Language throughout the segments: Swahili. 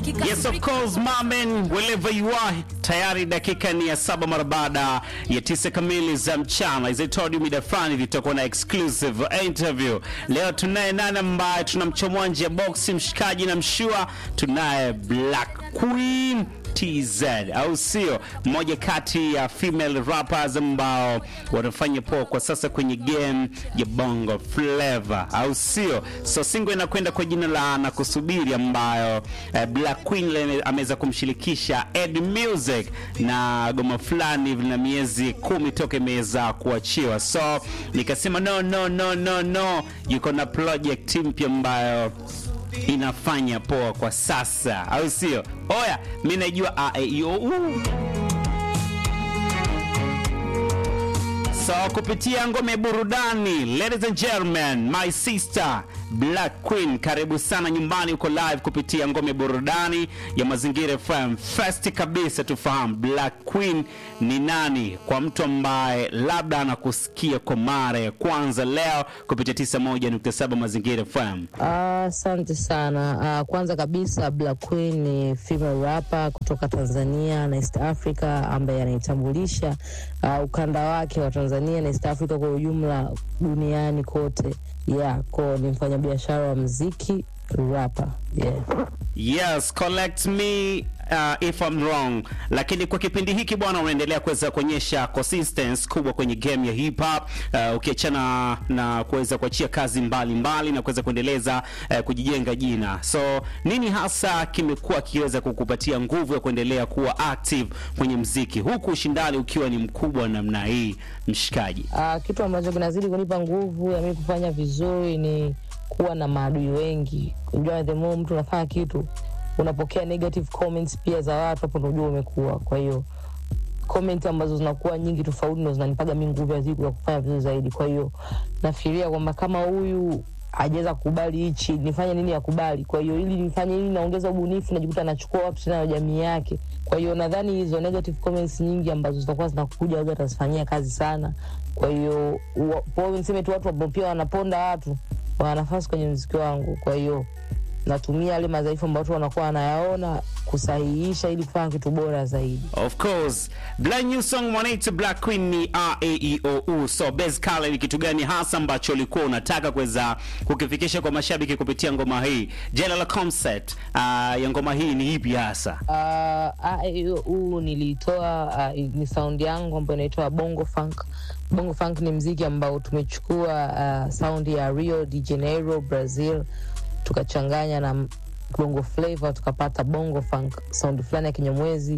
Yes, of course, mamen, wherever you are. Tayari dakika ni ya saba mara baada ya tisa kamili za mchana. As I told you mida fulani tutakuwa na exclusive interview. Leo tunaye nani ambaye tunamchomoa nje ya box, mshikaji na mshua. Tunaye Black Queen TZ au sio? Mmoja kati ya female rappers ambao wanafanya poa kwa sasa kwenye game ya Bongo Flava au sio? So single inakwenda kwa jina la Nakusubiri ambayo eh, Black Queen le- ameweza kumshirikisha Ed Music na goma fulani hivi na miezi kumi toka imeweza kuachiwa. So nikasema no no no no no, yuko na project mpya ambayo inafanya poa kwa sasa, au sio? Oya, mi najua a e i o u. So kupitia ngome burudani, ladies and gentlemen, my sister Black Queen, karibu sana nyumbani, uko live kupitia ngome burudani ya Mazingira FM. First kabisa tufahamu Black Queen ni nani, kwa mtu ambaye labda anakusikia kwa mara ya kwanza leo kupitia 91.7 Mazingira FM. Ah, Asante sana. Ah, kwanza kabisa Black Queen ni female rapper kutoka Tanzania na East Africa ambaye anaitambulisha ah, ukanda wake wa Tanzania na East Africa kwa ujumla duniani kote. Yeah, ko ni mfanyabiashara wa mziki rapper. Yeah. Yes, collect me uh, if I'm wrong. Lakini kwa kipindi hiki bwana, unaendelea kuweza kuonyesha consistency kubwa kwenye game ya hip hop uh, ukiachana na kuweza kuachia kazi mbalimbali mbali, na kuweza kuendeleza uh, kujijenga jina. So nini hasa kimekuwa kiweza kukupatia nguvu ya kuendelea kuwa active kwenye mziki huku ushindani ukiwa ni mkubwa namna hii, mshikaji? Ah, kitu ambacho kinazidi kunipa nguvu ya mimi kufanya vizuri ni kuwa na maadui wengi. Unajua, the more mtu unafanya kitu unapokea negative comments pia za watu, hapo ndo unajua umekuwa. Kwa hiyo comment ambazo zinakuwa nyingi tofauti ndo zinanipaga mi nguvu ya siku ya kufanya vizuri zaidi. Kwa hiyo nafikiria kwamba kama huyu hajaweza kukubali hichi, nifanye nini akubali? Kwa hiyo ili nifanye ili naongeza ubunifu, najikuta anachukua watu tena na jamii yake. Kwa hiyo nadhani hizo negative comments nyingi ambazo zitakuwa zinakuja labda atazifanyia kazi sana. Kwa hiyo wa- kwa hiyo niseme tu watu ambao pia wanaponda watu wana nafasi kwenye mziki wangu. Kwa hiyo natumia yale madhaifu ambayo watu wanakuwa wanayaona kusahihisha ili kufanya kitu bora zaidi. Of course, brand new song mwanaita Black Queen ni R A E O U. So basically ni kitu gani hasa ambacho ulikuwa unataka kuweza kukifikisha kwa mashabiki kupitia ngoma hii? Jina la concept uh, ya ngoma hii ni ipi hasa? huu nilitoa uh, ni sound yangu ambayo inaitwa bongo funk bongo funk ni mziki ambao tumechukua uh, sound ya rio de janeiro brazil tukachanganya na m- bongo flavor tukapata bongo funk sound fulani ya kinyamwezi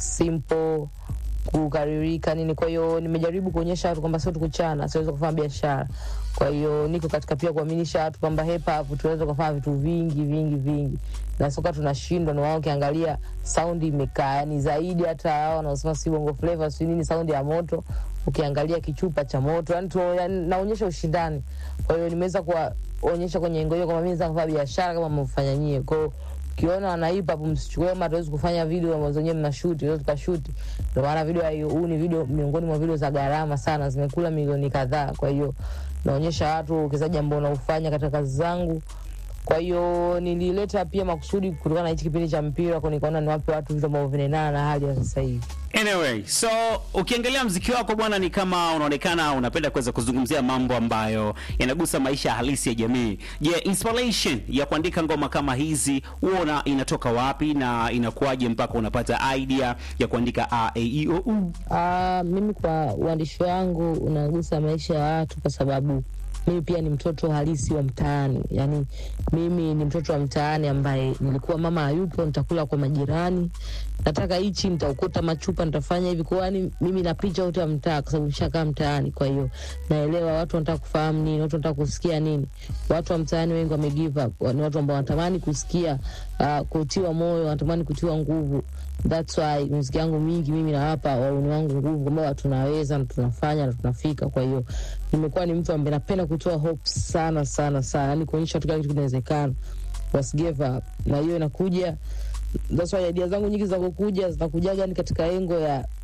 simple kukaririka nini kwa hiyo nimejaribu kuonyesha watu kwamba sio tukuchana siweza kufanya biashara kwa hiyo niko katika pia kuaminisha watu kwamba hip hop tunaweza kufanya vitu vingi vingi vingi na soka tunashindwa na wao ukiangalia saundi imekaa yani zaidi hata hao wanaosema si bongo flavor si nini saundi ya moto ukiangalia kichupa cha moto yani, tu, yani naonyesha ushindani kwa hiyo nimeweza kuwaonyesha kwenye engo hiyo kwamba mimi naweza kufanya biashara kama mfanya nyie kwa hiyo ukiona wana hip hop msichukue kama hatuwezi kufanya video ambazo wenyewe mnashuti tuwezi tukashuti ndio maana video ya hiyo huu ni video miongoni mwa video za gharama sana zimekula milioni kadhaa kwa hiyo naonyesha watu uwekezaji ambao unaufanya katika kazi zangu kwa hiyo nilileta pia makusudi kutokana na hichi kipindi cha mpira kwa nikaona niwape watu vitu ambavyo vinaendana na hali ya sasa hivi Anyway, so ukiangalia mziki wako bwana, ni kama unaonekana unapenda kuweza kuzungumzia mambo ambayo yanagusa maisha halisi ya jamii. Je, inspiration ya kuandika ngoma kama hizi huona inatoka wapi na inakuwaje mpaka unapata idea ya kuandika a e i o u? Ah, mimi kwa uandishi wangu unagusa maisha ya watu kwa sababu mimi pia ni mtoto halisi wa mtaani yaani mimi ni mtoto wa mtaani ambaye nilikuwa mama hayupo nitakula kwa majirani nataka hichi nitaokota machupa nitafanya hivi kwa yani mimi na picha yote ya mtaa kwa sababu nishakaa mtaani kwa hiyo naelewa watu wanataka kufahamu nini watu wanataka kusikia nini watu wa mtaani wengi wame give up ni watu ambao wanatamani kusikia uh, kutiwa moyo wanatamani kutiwa nguvu that's why muziki yangu mingi mimi nawapa wauni wangu nguvu kwamba tunaweza na tunafanya na tunafika kwa hiyo nimekuwa ni mtu ambaye napenda kutoa hope sana sana sana yani kuonyesha watu kila kitu kinawezekana was give up na hiyo inakuja that's why idea zangu nyingi zinakokuja zinakujaga ni katika engo ya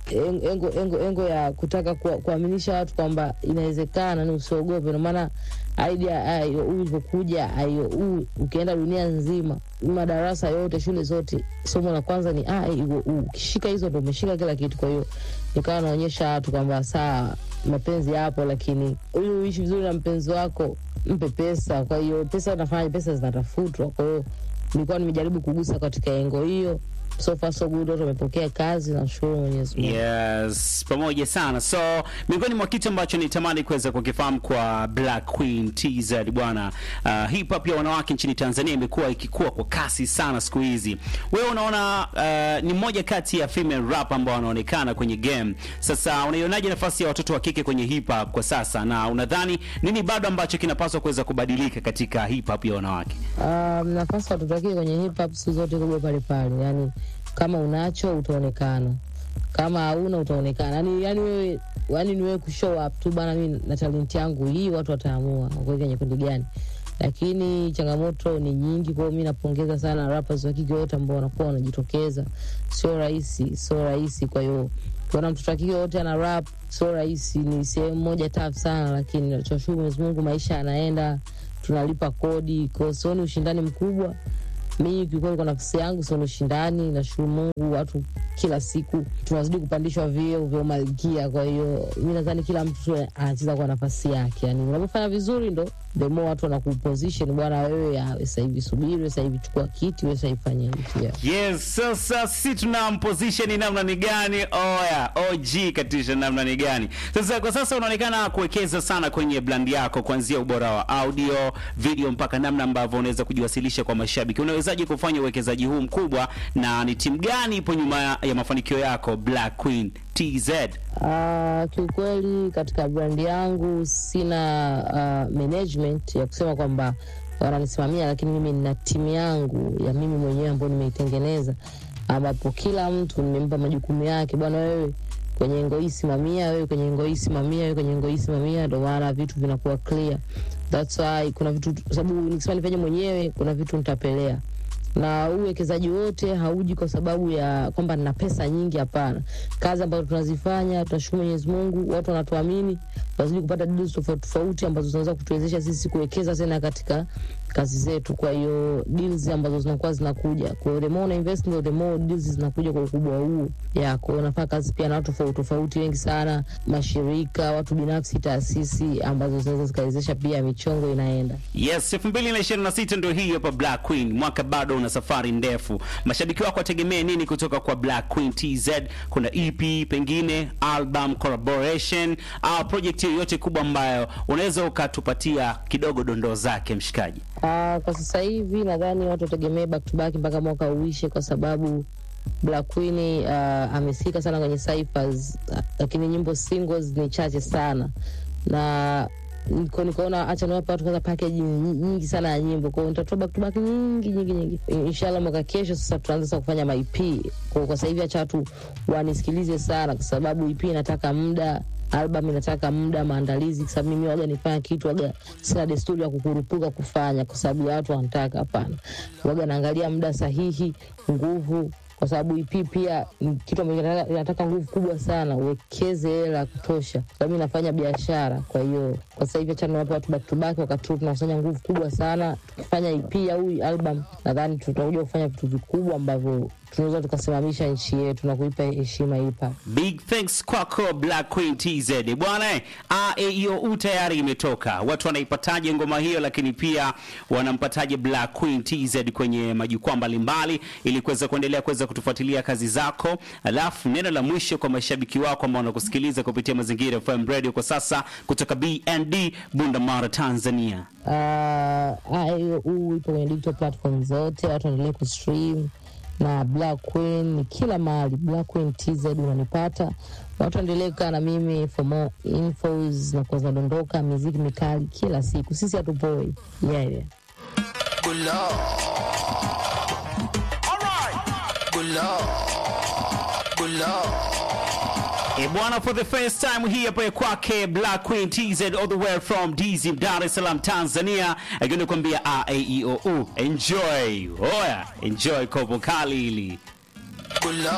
en- engo, engo, engo ya kutaka kuwa- kuaminisha watu kwamba inawezekana, ni usiogope. Ndio maana idea IOU ilivyokuja, IOU ukienda dunia nzima, madarasa yote, shule zote, somo la kwanza ni IOU. Ukishika hizo ndo umeshika kila kitu. Kwa hiyo nikawa naonyesha watu kwamba saa mapenzi yapo, lakini ili uishi vizuri na mpenzi wako mpe pesa. Kwa hiyo pesa unafanya, pesa zinatafutwa. Kwa hiyo nilikuwa nimejaribu kugusa katika engo hiyo. So far so good, watu wamepokea kazi, nashukuru Mwenyezi Mungu. Yes, pamoja sana. So miongoni mwa kitu ambacho nitamani kuweza kukifahamu kwa Black Queen TZ bwana, uh, hip hop ya wanawake nchini Tanzania imekuwa ikikua kwa kasi sana siku hizi. Wewe unaona uh, ni mmoja kati ya female rap ambao wanaonekana kwenye game. Sasa unaionaje nafasi ya watoto wa kike kwenye hip hop kwa sasa, na unadhani nini bado ambacho kinapaswa kuweza kubadilika katika hip hop ya wanawake? Um, nafasi watoto wake kwenye hip hop siku zote kubwa pale pale, yani kama unacho utaonekana, kama hauna utaonekana. Yani, yani wewe yani ni wewe kushow up tu bana, mimi na talent yangu hii, watu wataamua wakuweka kwenye kundi gani. Lakini changamoto ni nyingi, kwa hiyo mimi napongeza sana rappers wa kike wote ambao wanakuwa wanajitokeza. Sio rahisi, sio rahisi. Kwa hiyo kuona mtoto wa kike wote ana rap sio rahisi, ni sehemu moja tough sana, lakini tunashukuru Mwenyezi Mungu, maisha yanaenda tunalipa kodi, kwa hiyo sioni ushindani mkubwa. Mimi kiukweli, kwa nafsi yangu sioni ushindani. Nashukuru Mungu, watu kila siku tunazidi kupandishwa vyeo vya umalkia. Kwa hiyo mi nadhani kila mtu tu anacheza kwa nafasi yake, yani unapofanya vizuri ndo the more watu wanakuposition, bwana wewe, ya, wewe sasa hivi subiri, wewe sasa hivi chukua kiti, wewe sasa hivi fanya hivi yeah. Yes, sasa si tuna position namna ni gani? Oya, OG katisha namna ni gani? Sasa kwa sasa unaonekana kuwekeza sana kwenye brand yako kuanzia ubora wa audio, video mpaka namna ambavyo unaweza kujiwasilisha kwa mashabiki. Unawezaje kufanya uwekezaji huu mkubwa na ni timu gani ipo nyuma ya mafanikio yako Black Queen TZ? Uh, kiukweli katika brand yangu sina uh, management ya kusema kwamba wananisimamia, lakini mimi nina timu yangu ya mimi mwenyewe ambayo nimeitengeneza, ambapo kila mtu nimempa majukumu yake. Bwana wewe kwenye engo hii simamia, wewe kwenye engo hii simamia, wewe kwenye engo hii simamia. Ndio maana vitu vinakuwa clear. That's why kuna vitu, sababu nikisema nifanye mwenyewe, kuna vitu nitapelea na huu uwekezaji wote hauji kwa sababu ya kwamba nina pesa nyingi. Hapana, kazi ambazo tunazifanya, tunashukuru Mwenyezi Mungu, watu wanatuamini, wazidi kupata deals tofauti tofauti ambazo zinaweza kutuwezesha sisi kuwekeza tena katika kazi zetu. Kwa hiyo deals ambazo zinakuwa zinakuja, kwa hiyo the more una invest ndio the more deals zinakuja kwa ukubwa huu ya kwa hiyo unafanya kazi pia na watu tofauti tofauti wengi sana, mashirika, watu binafsi, taasisi ambazo zinaweza zikawezesha pia michongo inaenda Yes, 2026 ndio hii hapa Black Queen. Mwaka bado una safari ndefu. Mashabiki wako wategemee nini kutoka kwa Black Queen TZ? Kuna EP, pengine album, collaboration au project yoyote kubwa ambayo unaweza ukatupatia kidogo dondoo zake mshikaji? Uh, kwa sasa hivi nadhani watu wategemee back to back mpaka mwaka uishe, kwa sababu Black Queen uh, amesika sana kwenye cyphers, uh, lakini nyimbo singles ni chache sana na niko nikaona acha niwape watu kwanza package ny- nyingi sana ya nyimbo, kwa hiyo nitatoa back to back nyingi nyingi nyingi. Inshallah mwaka kesho sasa tutaanza sasa kufanya ma EP. Kwa kwa sasa hivi acha watu wanisikilize sana, kwa sababu EP inataka muda album inataka muda maandalizi, kwa sababu mimi waga nifanya kitu waga sina desturi ya kukurupuka kufanya kwa sababu ya watu wanataka. Hapana, waga naangalia muda sahihi, nguvu kwa sababu EP pia ni kitu ambacho kinataka- inataka nguvu kubwa sana, uwekeze hela ya kutosha. Sababu mimi nafanya biashara, kwa hiyo kwa sasa hivi achana wape watu back to back, wakati huu tunafanya nguvu kubwa sana. Tukifanya EP au album, nadhani tutakuja kufanya vitu vikubwa ambavyo tunaweza tukasimamisha nchi yetu na kuipa heshima hip hop. Big thanks kwako Black Queen TZ. Bwana eh, AEOU tayari imetoka. Watu wanaipataje ngoma hiyo, lakini pia wanampataje Black Queen TZ kwenye majukwaa mbalimbali ili kuweza kuendelea kuweza kutufuatilia kazi zako. Alafu neno la mwisho kwa mashabiki wako ambao wanakusikiliza kupitia Mazingira FM Radio kwa sasa kutoka BND Bundamara Tanzania. uh, huu ipo kwenye digital platform zote, watu waendelee kustream na Black Queen ni kila mahali. Black Queen TZ unanipata, watu waendelee kukaa na mimi for more infos na kuwa zinadondoka miziki mikali kila siku. Sisi hatupoi yeah, yeah. Good lord. Good lord. Good lord. E bwana, for the first time hii hapa ya kwake Black Queen TZ all the way from DZ Dar es Salaam Tanzania, akienda kuambia AEOU enjoy. Oya, enjoy kopo kali hili. Good lord.